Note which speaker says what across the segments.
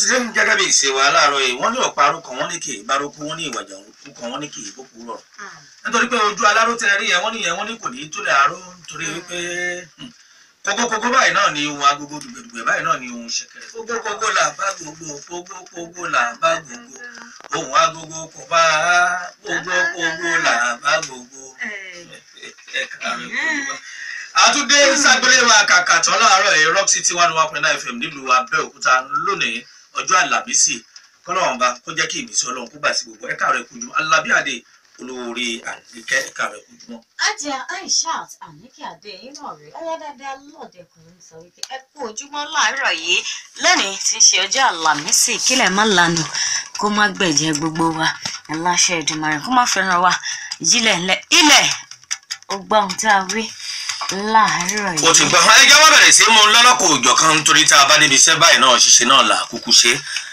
Speaker 1: ti dé gẹ́gẹ́ bí ìṣe wa láàárọ̀ yìí wọ́n ní ọ̀pá arúkọ wọn ní kì í bárúkú wọn ní ìwàjà òkú kan wọn ní kì í bókú rọ̀ nítorí pé ojú aláró tẹ rí yẹn wọ́n ní yẹn wọ́n ní kò ní í tó lè aró nítorí wípé kókókókó báyìí náà ni ohun agogo dùgbẹ̀dùgbẹ̀ báyìí náà ni ohun ṣẹ̀kẹ̀rẹ̀ kókókókó là bá gbogbo kókókókó là bá gbogbo ohun agogo kò bá kókókókó là bá gbogbo ẹ̀ka rẹ̀ kò bá àtúndé ságbélé wa kàkà tán láàárọ̀ ẹ̀ rock city one one point nine fm nílùú abẹ́òkúta lónìí ọjọ́ àlàmísì kọ́lọ́wọ́nba kó jẹ́ kí ìmísí ọlọ́run kó gbà sí gbogbo ẹ̀ka rẹ̀ kojú alábíàdé olóore àníkẹ́ ẹ̀ka rẹ̀ kojú mọ́.
Speaker 2: ajá aishat anike adé inú ọ̀rẹ́ ayádáadáa lọ́ọ̀dẹkùnrin sọ wípé ẹ kú ojúmọ́ láàárọ̀ yìí lónìí tí ń ṣe ọjọ́ àlàmísì kílẹ̀ má lanu kó má gbẹ̀jẹ̀ gbogbo wa aláṣẹ Èdùmàrè kó má fẹ́ràn wa ìjìnlẹ̀ ńlẹ̀ ilẹ̀ ó gbọ́ ohun tá a wí láàárọ̀
Speaker 1: kò tí
Speaker 2: yìí.
Speaker 1: gbọ́ ẹ jẹ́ wọ́n bẹ̀rẹ̀ sí mú lọ́lọ́kọ̀ òjọ̀ kan nítorí tá a bá débi iṣẹ́ báyìí náà ṣíṣe náà là kúkú ṣe.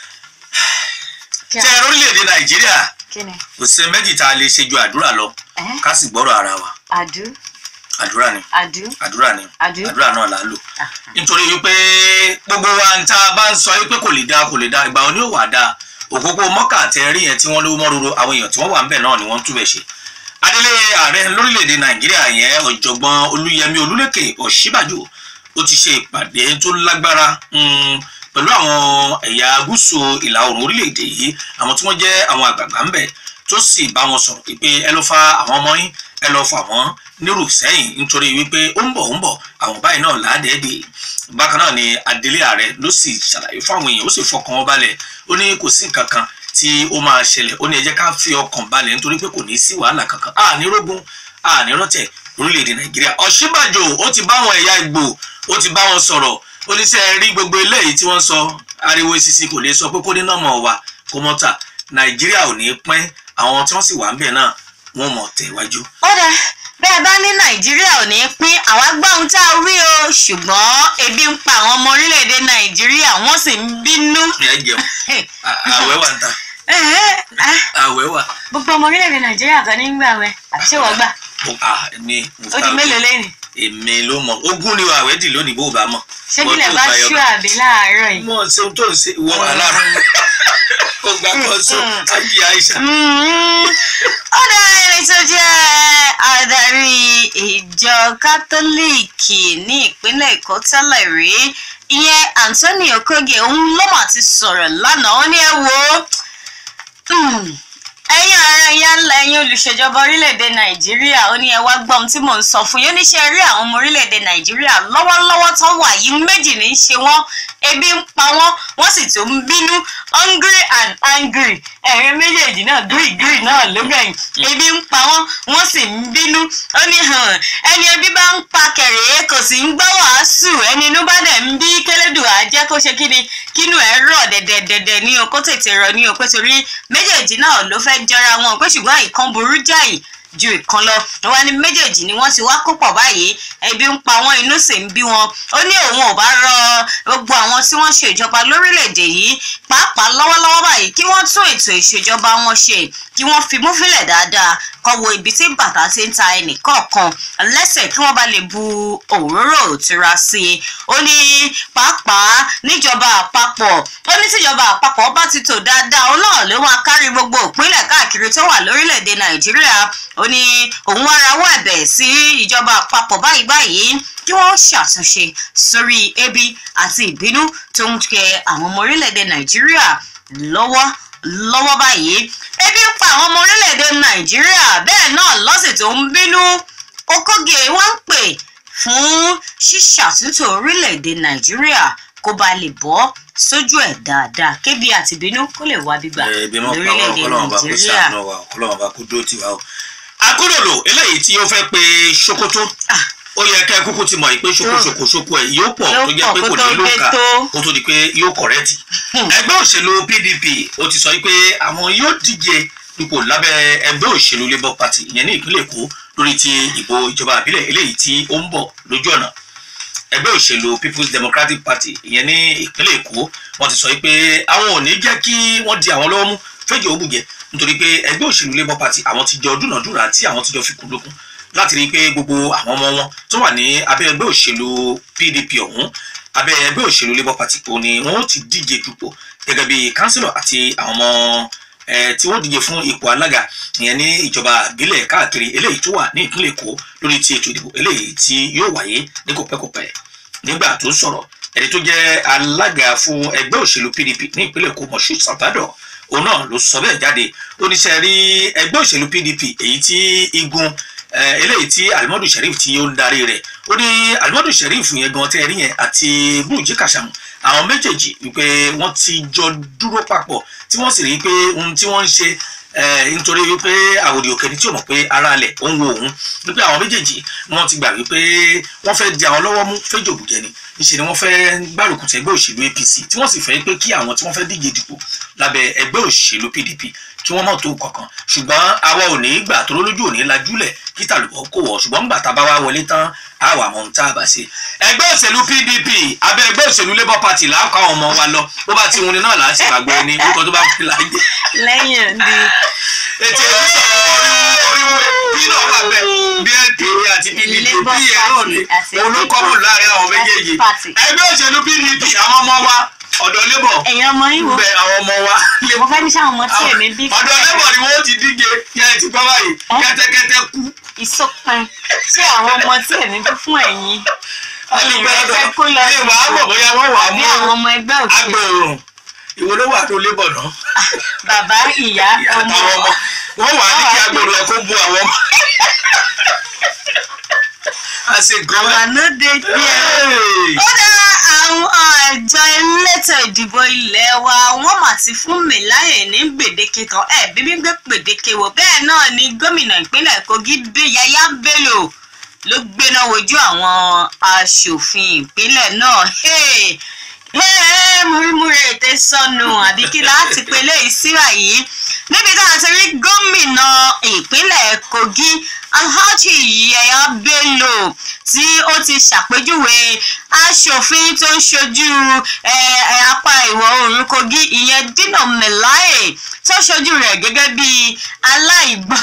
Speaker 2: Kí
Speaker 1: tẹ
Speaker 2: a-
Speaker 1: orílẹ̀-èdè nàìjíríà
Speaker 2: kí ni
Speaker 1: kò sí méjì tá a lè ṣe ju àdúrà lọ
Speaker 2: ẹ́
Speaker 1: ká sì gbọ́rọ̀ ara wa
Speaker 2: àdú
Speaker 1: àdúrà ni
Speaker 2: àdú
Speaker 1: àdúrà ni
Speaker 2: àdú.
Speaker 1: àdúrà náà là á lò
Speaker 2: Ah,
Speaker 1: nítorí wípé gbogbo wa ń tá a bá ń sọ wípé kò lè dáa kò lè dáa ìgbà wọn ni ó wà dáa òpópó mọ́kà àtẹ̀rí yẹn tí wọ́n lówó mọ́ roro àwọn èèyàn tí wọ́n wà ń bẹ̀ náà ni wọ́n ń túbẹ̀ ṣe adélé ààrẹ lórílẹ̀‐èdè nàìjíríà yẹn ọ̀jọ̀gbọ́n olúyẹmí olúlékè ọ̀ṣíbàjò ó ti ṣe ìpàdé tó lágbára mm, pẹ̀lú àwọn ẹ̀yà gúúsù ìlà oòrùn orílẹ̀‐èdè yìí àwọn tí wọ́n jẹ́ àwọn àgbààgbà ń bẹ̀ tó sì bá wọn sọ̀rọ̀ pé ẹ lọ fa àwọn ọmọ yín ẹ lọ fà wọ́n nírù sẹ́yìn nítorí wípé ó ń bọ̀ ó ń bọ̀ àwọn báyìí náà ládẹ́ẹ̀dẹ́ bákan náà ni adelé ààrẹ ló sì ṣàlàyé fáwọn èèyàn ó sì fọkàn wọn balẹ̀ ó ní kò sí nǹkan kan tí ó máa ṣẹlẹ̀ ó ní ẹ jẹ́ ká fi ọkàn balẹ̀ nítorí pé kò ní sí wàhálà kankan àní rógún àní rọ́tẹ̀ lórílẹ̀‐èdè nàìjíríà ọ̀ṣínbàjò ó ti bá àwọn ẹ̀yà ìgbò ó ti bá wọn sọ̀rọ̀ ó ní sẹ́ rí gbogbo eléyìí tí wọ́n sọ ariwo sisi kò lè sọ pé kó ní nọ́mọ̀ wa kó mọ́ tà nàìjíríà ò ní pín àwọn tí wọ́n sì wà ń bẹ̀ náà wọ́n mọ̀ tẹ̀wájú.
Speaker 2: ó dẹ bẹ́ẹ̀ bá ní nàìjíríà ò ní pín àwa gbọ́ ohun tá a wí o ṣùgbọ́n ebi ń pa àwọn ọmọ orílẹ̀-èdè nàìjíríà wọ́n sì ń bínú.
Speaker 1: ẹ jẹun à- àwẹ̀ wà ń ta
Speaker 2: Ẹ̀hẹ́, ah,
Speaker 1: àwẹ̀ wà.
Speaker 2: gbogbo ọmọ orílẹ̀-èdè nàìjíríà kan ní gbà wẹ̀ àbí ṣé wọ́n gbà
Speaker 1: Ó- à, èmi mo
Speaker 2: ó di
Speaker 1: ta-
Speaker 2: mélòó lẹ́yìn
Speaker 1: èmi ló mọ ogún ni àwẹ̀ dì lónìí bó o bá mọ̀.
Speaker 2: ṣé
Speaker 1: Wọ́n
Speaker 2: bílẹ̀
Speaker 1: tó
Speaker 2: bá
Speaker 1: fàyọ
Speaker 2: ṣú
Speaker 1: kan.
Speaker 2: àbí láàárọ̀ yìí.
Speaker 1: mo ṣe ohun tó ń ṣe ìwọ wà lára ó gbà kan sọ ayé àìsàn.
Speaker 2: Mm, ó dá ẹni tó jẹ́ adarí ìjọ kátólíìkì ní ìpínlẹ̀ èkó tẹ́lẹ̀ rí ìyẹn anthony okoge òun ló mà ti sọ̀rọ̀ lánàá ó ní ẹ wo mm, ẹ̀yin ara ẹ̀yà ńlá ẹ̀yin olùṣèjọba orílẹ̀-èdè nàìjíríà ó ní ẹ wá gbọ́ ohun tí mò ń sọ fún yín ó ní ṣe rí àwọn ọmọ orílẹ̀-èdè nàìjíríà lọ́wọ́lọ́wọ́ tó wà yìí méjì ní í ṣe wọ́n ebi ń pa wọ́n wọ́n sì tún ń bínú hungry and angry ẹ̀rín méjèèjì náà gírì gírì náà ló gbẹ̀yìn ebi ń pa wọ́n wọ́n sì ń bínú ó ní hàn ẹni ebi bá ń pa kẹ̀rẹ̀ẹ́ kò sì ń gbọ́ wàásù ẹni inú bá dẹ̀ ń bí kélédùn á jẹ́ kó ṣe kí ni kínú ẹ̀ rọ̀ dẹ̀dẹ̀dẹ̀dẹ̀ ní o kó tètè rọ̀ ní o pé torí méjèèjì náà ló fẹ́ jọra wọn pé ṣùgbọ́n ìkan burú jáì ju ìkan lọ wọn ní méjèèjì ni wọ́n ti wá kó pọ̀ báyìí ebi ń pa wọn inú sì ń bí wọn ó ní òun ò bá rọ gbogbo àwọn tí wọ́n ṣe ìjọba lórílẹ̀‐èdè yìí pàápàá lọ́wọ́lọ́wọ́ báyìí kí wọ́n tún ètò ìṣèjọba wọn ṣe kí wọ́n fi mú fílẹ̀ dáadáa kọ́ wo ibi tí bàtà ti ń ta ẹnì kọ̀ọ̀kan lẹ́sẹ̀ kí wọ́n bá lè bu òróró òtura sí i ó ní pàápàá níjọba àpapọ̀ ó ní tíjọba àpapọ̀ bá ti tò dáadáa ó náà ló máa kárí gbogbo ìpínlẹ̀ káàkiri tó wà lórílẹ̀‐èdè nàìjíríà ó ní òun wá rawọ́ ẹ̀bẹ̀ sí ìjọba àpapọ̀ báyìí báyìí kí wọ́n ṣàtúnṣe sórí ebi àti ìbínú tó ń kẹ àwọn ọmọ orílẹ̀‐èdè nàìjíríà lọ́wọ́ lọ́wọ́ báyìí ebi ń pa àwọn ọmọ orílẹ̀‐èdè nàìjíríà bẹ́ẹ̀ náà lọ́sìn tó ń bínú okóge wọ́n ń pè fún ṣíṣàtúntò orílẹ̀‐èdè nàìjíríà kó ba lè bọ́ sójú ẹ̀ dáadáa kébi àti ìbínú kó lè wá gbígbà
Speaker 1: ẹbí mọ pa wọn
Speaker 2: lórílẹ̀‐èdè
Speaker 1: kọlọ́wọ́n bá kó
Speaker 2: nàìjíríà.
Speaker 1: sàánú wa kọlọ́wọ́n bá kó dó tiwa o. akúròlò eléyìí tí ó fẹ́ pe ṣòkòtò
Speaker 2: Ah.
Speaker 1: ó yẹ kẹ́ ẹ kúkú ti mọ̀ pé ṣòkòṣòkò ṣòkò ẹ̀ yóò pọ̀
Speaker 2: Yóò
Speaker 1: tó jẹ́
Speaker 2: pọ̀
Speaker 1: pé
Speaker 2: kó
Speaker 1: kò
Speaker 2: tó
Speaker 1: ní ló
Speaker 2: dé
Speaker 1: kà
Speaker 2: tó.
Speaker 1: kó tó di pé yóò kọ̀rẹ́tì.
Speaker 2: Hmm.
Speaker 1: ẹgbẹ́ òṣèlú pdp ó ti sọ pé àwọn yóò díje dupò lábẹ́ ẹgbẹ́ òṣèlú labour party ìyẹn ní ìpínlẹ̀ èkó lórí ti ìbò ìjọba àbílẹ̀ eléyìí tí ó ń bọ̀ lójú ọ̀nà ẹgbẹ́ òṣèlú people's democratic party ìyẹn ní ìpínlẹ̀ èkó wọ́n ti sọ pé àwọn ò ní jẹ́ kí wọ́n di àwọn lọ́wọ́ mú fẹ́jọ́ ògùnjẹ nítorí pé ẹgbẹ́ òṣèlú labour party àwọn ti jọ dúnàdúrà tí àwọn ti jọ fikùn lókun láti rí i pé gbogbo àwọn ọmọ wọn tó wà ní abẹ́ ẹgbẹ́ òṣèlú pdp ọ̀hún abẹ́ ẹgbẹ́ òṣèlú labour party òun ni wọ́n ó ti díje dupò gẹ́gẹ́ bí kánsílọ̀ àti àwọn ọmọ ẹ tí wọ́n díje fún ipò alága ìyẹn ní ìjọba ìbílẹ̀ káàkiri eléyìí tó wà ní ìpínlẹ̀ èkó lórí ti ètò ìdìbò eléyìí tí yóò wáyé ní kòpẹ́kòpẹ́ nígbà tó sọ̀rọ̀ ẹni tó jẹ́ alága fún ẹgbẹ́ òṣèlú pdp ní ìpínlẹ̀ èkó moshood sabado òun náà ló sọ bẹ́ẹ̀ jáde ó ní sẹ́ rí ẹgbẹ́ òṣèlú pdp èyí tí igun eh, eléyìí tí alimadu sheriff tí ó ń darí rẹ̀ ó ní alimadu sheriff yẹn gan tẹ́ ẹ rí yẹn àti burújí kàṣàmù àwọn méjèèjì wípé wọ́n ti jọ dúró papọ̀ tí wọ́n sì rí i pé ohun tí wọ́n ń ṣe eh, nítorí wípé àwòdì òkè ni tí ò mọ̀ pé ara alẹ̀ ó ń wo òun wípé àwọn méjèèjì wọ́n ti gbà wípé wọ́n fẹ́ di àwọn lọ́wọ́ mú fẹ́ jòbùjẹ ni níṣẹ́ ni wọ́n fẹ́ gbárùkù tẹ ẹgbẹ́ òṣèlú apc tí wọ́n sì fẹ́ pé kí àwọn tí wọ́n fẹ́ díje dìbò lábẹ́ ẹgbẹ́ òṣèlú pdp kí wọ́n mọ̀ tó kankan ṣùgbọ́n àwa ò ní gbà tó lójú ò ní lajúlẹ̀ kí tàlùbọ̀ kò wọ̀ ṣùgbọ́n gbà tá a bá wá wọlé tán á wà mọ̀ ohun tá a bá ṣe. ẹgbẹ́ òṣèlú pdp abẹ́ ẹgbẹ́ òṣèlú labour party là á kọ́ àwọn ọmọ wa lọ bó bá ti wuni náà là á sì gbàgbọ́ ẹni orúkọ tó bá fi láyé.
Speaker 2: lẹ́yìn òdi
Speaker 1: ètò ìlú sọ̀rọ̀ oríwó bí náà wà bẹ́ẹ̀ bí npa àti pdp
Speaker 2: Labour
Speaker 1: bí ẹ̀ náà ni
Speaker 2: Party àti
Speaker 1: olùkọ́mù láàrin àwọn méjèèjì
Speaker 2: Party.
Speaker 1: ẹgbẹ́ òṣèlú pdp àwọn ọmọ wa ọ̀dọ̀ labour
Speaker 2: ẹ̀yin ọmọ yín wo
Speaker 1: bẹ àwọn ọmọ wa
Speaker 2: mo fẹ́ ní sáwọn ọmọ tí èmi bí
Speaker 1: ọ̀dọ̀ labour ni wọ́n ti díje yẹn ti gbọ́ báyìí
Speaker 2: Ẹ́?
Speaker 1: kẹ́tẹ́kẹ́tẹ́ kú
Speaker 2: ìsọpin ṣé àwọn ọmọ tí èmi bí fún ẹ̀yin
Speaker 1: alùpùpù
Speaker 2: ìrẹsẹ̀
Speaker 1: ọ̀dọ̀
Speaker 2: kó lọ
Speaker 1: ní ìwà àmọ̀ bóyá wọ́n wà
Speaker 2: àbí
Speaker 1: mú
Speaker 2: àwọn ọmọ ẹgbẹ́ òṣèlú
Speaker 1: agbòòrùn ìwọ ló wà tó labour náà
Speaker 2: bàbá ìyá ọmọ
Speaker 1: àtàwọn ọmọ wọ́n wà ní kí agbòòrùn ẹ̀ kó bu àwọn ọmọ. àṣegùn
Speaker 2: àwọn ànóde díẹ̀. ó dá àwọn àjọ elétò ìdìbò ilé wa wọ́n mà ti fún mi láyè ní gbèdéke kan ẹ bíbí gbé gbèdéke wò bẹ́ẹ̀ náà ni gómìnà ìpínlẹ̀ kogi gbé yaya bello ló gbéná wojú àwọn aṣòfin ìpínlẹ̀ náà Hey! Hey, múrímúrí ètè sọnù àbí kí láti pe léyìí síra yìí níbi tá a ti rí gómìnà ìpínlẹ̀ kogi alhaji yaya bello tí ó ti ṣàpèjúwe aṣòfin tó ń ṣojú eh, eh, apá ìwọ̀ oòrùn kogi ìyẹn dino melaye tó ṣojú rẹ̀ gẹ́gẹ́ bí aláìgbọ́n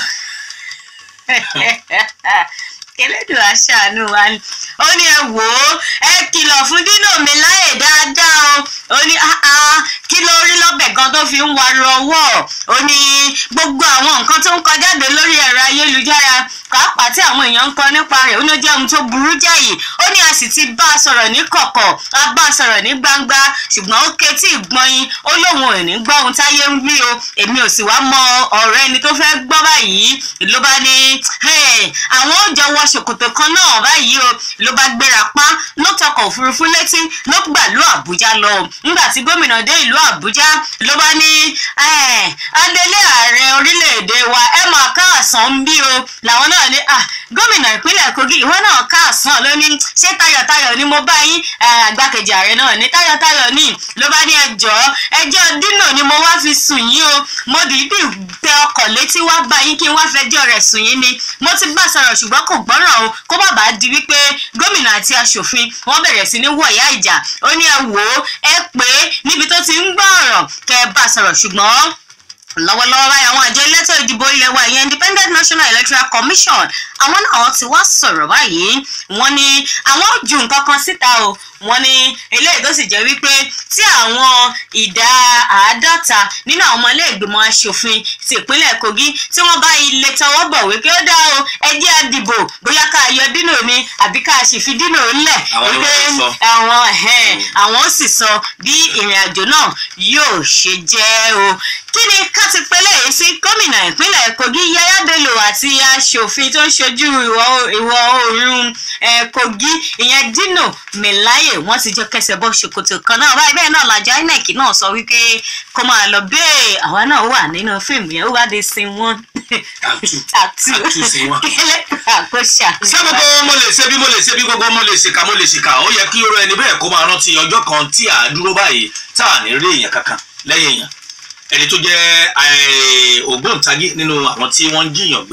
Speaker 2: kẹlẹ́dùn aṣàánú wa ni ó ní ẹ wò ó ẹ kìlọ̀ fún dínà mi láyè dáadáa o ó ní "Ah, ah, kí ló rí lọ́bẹ̀ gan tó fi ń wariwo ọwọ́ ó ní gbogbo àwọn nǹkan tó ń kọjáde lórí ẹ̀rọ ayélujára pàápàá tí àwọn èèyàn ń kọ nípa rẹ̀ ó ní ó jẹ́ ohun tó burú jáì ó ní a sì ti bá a sọ̀rọ̀ ní kọ̀kọ̀ a bá a sọ̀rọ̀ ní gbangba ṣùgbọ́n ó ketí ìgbọ́yin ó lóun ò ní gbọ́ ohun táyé ń wí o èmi ò sì wá mọ ọ̀rọ̀ ẹni tó fẹ́ gbọ́ báyìí ló bá ní "Hey, àwọn ò jọ wọ ṣòkòtò kan náà báyìí o ló bá gbéra pa ló tọkọ̀ òfurufú létí ló gbàlú àbújá lọ nígbà tí gómìnà dé ìlú àbújá ló bá ní "Eh, adelé ààrẹ orílẹ̀-èdè wa ẹ máa káàsán ń bí o làwọn náà ní "Ah, gómìnà ìpínlẹ̀ kogi ìwọ náà káàsán ló ní ṣé tayọ̀tayọ̀ ni mo bá yín Eh, àgbákejì ààrẹ náà ní tayọ̀tayọ̀ ní ló bá ní ẹjọ́ ẹjọ́ dínà ni mo wá fi sùn yín o mo dìídì tẹ ọkọ̀ létí wá bá yín kí n wá fẹjọ́ rẹ̀ sùn yín ni mo ti bá sọ̀rọ̀ ṣùgbọ́n kò gbọ́ràn o kó má bàa di wípé gómìnà àti aṣòfin wọ́n bẹ̀rẹ̀ sí ní wọ̀yá ìjà ó ní ẹ wò ó ẹ pé níbi tó ti ń gbọ́ ọ̀rọ̀ kẹ́ ẹ bá sọ̀rọ̀ ṣùgbọ́n lọ́wọ́lọ́wọ́ báyìí àwọn àjọ elétò ìdìbò ilé wa ìyẹn independent national electoral commission àwọn náà ti wá sọ̀rọ̀ báyìí wọ́n ní àwọn ò ju nǹkan kan síta o wọ́n ní eléyìí tó sì jẹ́ wípé tí àwọn ìdá àádọ́ta nínú àwọn ọmọ ilé ìgbìmọ̀ asòfin ti ìpínlẹ̀ kogi tí wọ́n bá ilé tọwọ́ bọ̀ wípé ó dá o ẹ jẹ́ àdìbò bóyá ká yọ dínà ni àbí ká sì fi dínà ńlẹ̀
Speaker 1: Àwọn ló
Speaker 2: wípé
Speaker 1: ń sọ.
Speaker 2: àwọn ẹ̀hẹ́n, àwọn ó sì sọ bí ìrìn àjò náà yóò ṣe jẹ́ o kí ni ká ti pẹ́lẹ́ yìí sí gómìnà ìpínlẹ̀ kogi yaya bello àti aṣòfin tó ń ṣojú ìwọ̀ ìwọ̀ oòrùn eh, kogi ìyẹn dino melaye wọ́n ti jọ kẹsẹ̀ bọ́ ṣòkòtò kan náà báyìí bẹ́ẹ̀ náà làjọ inec náà sọ wípé kó máa lọ bẹ́ẹ̀ àwa náà wà nínú fíìmù yẹn ó wá dé sin wọn
Speaker 1: Àtú.
Speaker 2: àtú
Speaker 1: Àtú sin wọn.
Speaker 2: àkóṣà.
Speaker 1: ṣé gbogbo mo lè ṣe bí mo lè ṣe bí gbogbo mo lè ṣèkà mo lè ṣèkà ó yẹ kí irú ẹni bẹ́ẹ̀ kó máa rántí ọjọ́ kan tí à á dúró báyìí tá à ní rí èèyàn kankan lẹ́yìn èèyàn ẹni tó jẹ́ eh, ògbóǹtagì nínú àwọn tí wọ́n ń jiyàn gbé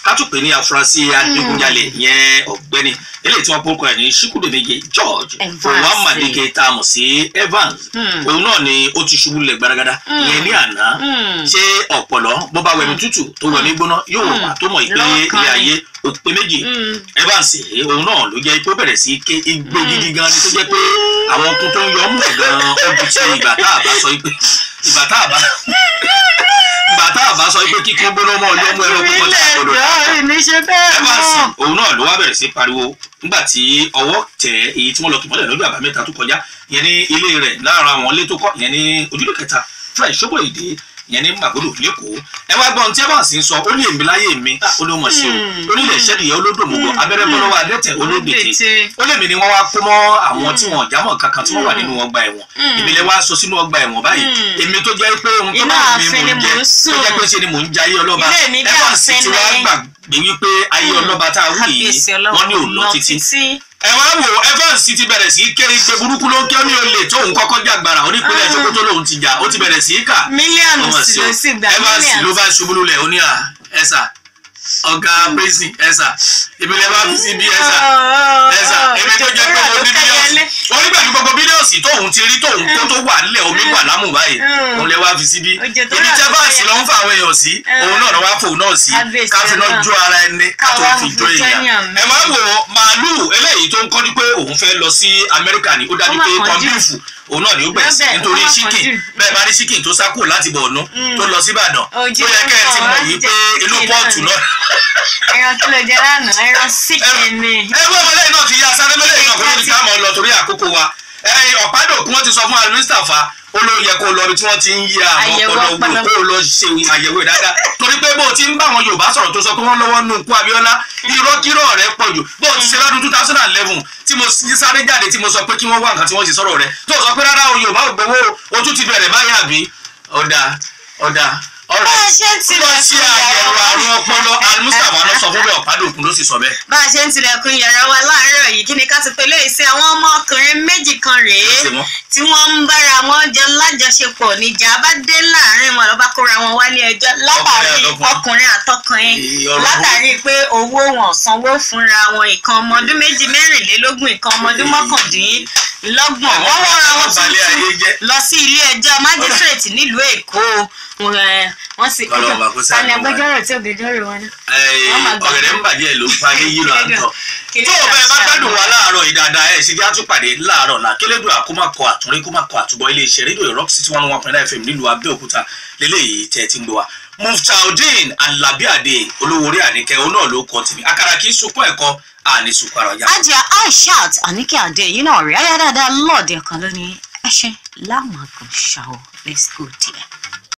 Speaker 1: kátùpé ní afurasí adigunjalè yẹn ọ̀gbẹ́ni eléyìí tí wọ́n pọ́nkọ ẹ̀ ní ṣíkúdèméje george
Speaker 2: Evans.
Speaker 1: owammadike tá a mọ̀ sí evans
Speaker 2: Hmm.
Speaker 1: òun náà ni ó ti ṣubú lẹ̀ gbaragada ìyẹn ní àná
Speaker 2: Hmm.
Speaker 1: ṣé ọ̀pọ̀lọ́ bó bá wẹ̀mí tútù tó wẹ̀mí gbóná yóò
Speaker 2: Hmm.
Speaker 1: wà tó mọ̀ ìpè
Speaker 2: Lọ́kàn
Speaker 1: ilé
Speaker 2: ni.
Speaker 1: ayé òpè méjì
Speaker 2: Hmm.
Speaker 1: evans èyí, òun náà ló jẹ́ pé ó bẹ̀rẹ̀ sí ké igbó gidi gan ni tó jẹ́ pé àwọn okun tó ń yọ ọmú ẹ̀ gan ó ju ti ìgbà tá a bá sọ pé ìgbà tá a bá ìgbà tá a bá sọ pé kíkún gbóná mọ́ ọyọ́ mú ẹ̀rọ púpọ̀ tí a gbọdọ̀
Speaker 2: ìjọ ìníṣe bẹ́ẹ̀
Speaker 1: evans
Speaker 2: mọ́.
Speaker 1: òun náà ló wá bẹ̀rẹ̀ sí pariwo nígbà tí ọwọ́ tẹ̀ èyí tí wọ́n lọ kì mọ́lẹ̀ lọ́jọ́ àbámẹ́ta tó kọjá ìyẹn ní ilé rẹ̀ lára àwọn ilé tó kọ́ ìyẹn ní ojúlé kẹta fresh ṣọ́bọ̀ èdè ìyẹn ní màgòdò lẹ́kọ̀ọ́ ẹ wá gbọ́n tí evans ń sọ ó ní èmi láyé mi ah, ó ní mọ̀ sí o
Speaker 2: Hmm.
Speaker 1: onílẹ̀ ìṣẹ́niyẹ olódòmùgọ̀ abẹ́rẹ́ bọ́ lọ́wọ́ adẹ́tẹ̀ olódètè
Speaker 2: Olódètè.
Speaker 1: ó lèmi ni wọ́n wá kó mọ́ àwọn tí wọ́n jámọ̀ kankan tí wọ́n wà nínú ọgbà ẹ̀wọ̀n
Speaker 2: Mm.
Speaker 1: ìbílẹ̀ wá sọ sínú ọgbà ẹ̀wọ̀n báyìí
Speaker 2: Mm.
Speaker 1: èmi tó jẹ́ pé ohun tó
Speaker 2: Inú
Speaker 1: bá mi
Speaker 2: ààfin
Speaker 1: mò
Speaker 2: ni
Speaker 1: ń
Speaker 2: mò
Speaker 1: jẹ
Speaker 2: ń
Speaker 1: tó
Speaker 2: sùn.
Speaker 1: jẹ́ pé ṣe ni mò ń jayé ọlọ́ba
Speaker 2: Ilé mi bí
Speaker 1: Evans ti
Speaker 2: ààfin
Speaker 1: wá
Speaker 2: ni.
Speaker 1: gbàgbé wípé ayé
Speaker 2: Mm.
Speaker 1: ọlọ́ba tá a wù yìí
Speaker 2: kábíyèsí
Speaker 1: wọ́n ní
Speaker 2: ọlọ́run
Speaker 1: òlò títí
Speaker 2: títí.
Speaker 1: ẹ wá wò Evans ti bẹ̀rẹ̀ sí í kéré gbé burúkú ló ń kí ó ní olè tóun kọ́kọ́ jàgbára onípínlẹ̀
Speaker 2: Ah.
Speaker 1: Sokoto lòun ti jà ó ti bẹ̀rẹ̀ sí í kà
Speaker 2: mílíọ̀nù
Speaker 1: ọmọ
Speaker 2: sì
Speaker 1: sí o
Speaker 2: ló sì gbà
Speaker 1: Evans ló
Speaker 2: mílíọ̀nù.
Speaker 1: bá ṣubú lulẹ̀ ó ní à ẹ̀sà ọ̀gá prison ẹ̀sà ìbílẹ̀ bá fi sí bí ẹ̀sà ẹ̀sà èmi tó jẹ́ pé mo ní bílíọ̀sì wọ́n nígbà tí gbogbo bílíọ̀sì tóun ti rí tóun kó tó wà nílẹ̀ omi wà lámù báyìí
Speaker 2: Mm.
Speaker 1: òun lè wá fi síbí
Speaker 2: Òjò tó
Speaker 1: ibi
Speaker 2: rọ̀
Speaker 1: tẹ́
Speaker 2: tó
Speaker 1: báàsì
Speaker 2: yẹ.
Speaker 1: ló ń fa àwọn èèyàn sí
Speaker 2: Mm.
Speaker 1: òun náà ló wá fòun náà sí
Speaker 2: Kábíyèsí
Speaker 1: káfí náà
Speaker 2: Ọlọ́run.
Speaker 1: jó ara ẹni kátó
Speaker 2: Káwá
Speaker 1: fi
Speaker 2: fi
Speaker 1: jó èèyàn
Speaker 2: jẹ́yàn
Speaker 1: ẹ máa wò ó màálù eléyìí tó ń kọ́ ni pé òun fẹ́ lọ sí Amẹ́ríkà ni ó dájú
Speaker 2: Ó má
Speaker 1: pé
Speaker 2: kánjú.
Speaker 1: kọ́ńbíìfù òun náà ni ó gbẹ̀sì
Speaker 2: Lọ́bẹ̀,
Speaker 1: nítorí
Speaker 2: ó má
Speaker 1: chicken
Speaker 2: kánjú.
Speaker 1: bẹ́ẹ̀ bá rí chicken tó sá kúrò láti Borno
Speaker 2: Mm.
Speaker 1: tó lọ sí Ìbàdàn
Speaker 2: Ojú
Speaker 1: ó yẹ kẹ́ ẹ ti
Speaker 2: ń bọ̀
Speaker 1: mọ̀
Speaker 2: wá
Speaker 1: yìí
Speaker 2: jẹ
Speaker 1: pé inú
Speaker 2: chicken
Speaker 1: pọ́ọ̀tù
Speaker 2: náà
Speaker 1: náà
Speaker 2: ẹran kí ló jẹ lánàá ẹran síkìn ni.
Speaker 1: ẹgbẹ́ ọmọlẹ́yìn náà ti yá sáré mẹ́lẹ́yìn náà kó ló ti ká mọ́ ọ lọ torí àkókò wa ẹ̀yìn ọ̀pádòkun wọn ti sọ fún alimistapha ó ló yẹ kó lọ bí tí wọ́n ti ń yí àwọn
Speaker 2: Àyẹ̀wò
Speaker 1: ọpọlọ wò
Speaker 2: ọpọlọ.
Speaker 1: kó lọ ṣe àyẹ̀wò ẹ̀ dáadáa torí pé bó o ti ń bá àwọn Yorùbá sọ̀rọ̀ tó sọ pé wọ́n lọ́wọ́ nù kú Abíọ́lá irọ́kírọ́ rẹ̀ pọ̀ jù bó o ti ṣe lọ́dún two thousand and eleven tí mo sì sáré jáde tí mo sọ pé kí wọ́n wá nǹkan tí wọ́n ti sọ̀rọ̀ rẹ̀ tó sọ pé rárá o Yorùbá ò gbowó o tún ti bẹ̀rẹ̀ báyà bí ọ̀dà ọ̀dà ọ̀rẹ́
Speaker 2: bá a ṣe ń
Speaker 1: lọ
Speaker 2: tilẹ̀
Speaker 1: sí àyẹ̀wò àrùn ọpọlọ alimustapha lọ sọ fún bẹ́ẹ̀ ọ̀pádòkun ló sì sọ bẹ́ẹ̀.
Speaker 2: bá a ṣe ń tilẹ̀kùn yàrá wa láàárọ̀ yìí kí ni ká ti pe léyìí sí àwọn ọmọkùnrin méjì kan rèé
Speaker 1: Ṣé wọ́n?
Speaker 2: tí wọ́n ń bára wọn jọ lájọṣepọ̀ níjà bá dé láàrin wọn lọ́ba kóra wọn wálé ẹjọ́ látàrí
Speaker 1: àtọkùnrin.
Speaker 2: ọkùnrin àtọkùnrin
Speaker 1: Èyí ọ̀rọ̀
Speaker 2: látàrí pé owó wọn sanwó fúnra wọn ìkan ọmọ ọdún méjì mẹ́rìnlélógún ìkan ọmọ ọdún mọ́kàndínlọ́gbọ̀n wọ́n wọ́n ra wọn
Speaker 1: balẹ̀ ayé
Speaker 2: tuntun
Speaker 1: jẹ́.
Speaker 2: lọ sí ilé ẹjọ́ májísírèètì nílùú èkó wọn, ẹ, wọ́n sì
Speaker 1: Ọlọ́run bá kó ṣàánú
Speaker 2: tani
Speaker 1: wa.
Speaker 2: agbẹjọ́rò tí ògbẹjọ́rò wọn náà.
Speaker 1: Ẹ,
Speaker 2: Wọ́n máa gbà
Speaker 1: ọ̀gẹ̀dẹ̀ ń bàjẹ́ ló ń pa ní yílọ àtọ̀.
Speaker 2: Kí
Speaker 1: tó
Speaker 2: ni
Speaker 1: o bẹ́ẹ̀ bá
Speaker 2: ká
Speaker 1: gbádùn wa
Speaker 2: ṣàánú?
Speaker 1: láàárọ̀ yìí dáadáa ẹ̀ ṣe jẹ́ àtúpàdé láàárọ̀ là kélédùn àkómákọ àtúnrí kómákọ àtúbọ̀ iléeṣẹ́ rédíò rock city one one point nine fm nílùú abẹ́òkúta lélẹ́yìí tẹ́ ẹ ti ń gbọ́ wa. muftaudeen alabiade olówó orí àníkẹ́ òun náà ló kọ́ tèmi àkàrà kì í sunkún ẹ̀kọ́ àní sunkún ara ọjà.
Speaker 2: ajá aishat anike ade yìí náà rí ayá dáadáa lọ́ọ̀dẹ̀ kan lónìí ẹ ṣe láwọn àgùnṣàwọ̀ let's go there.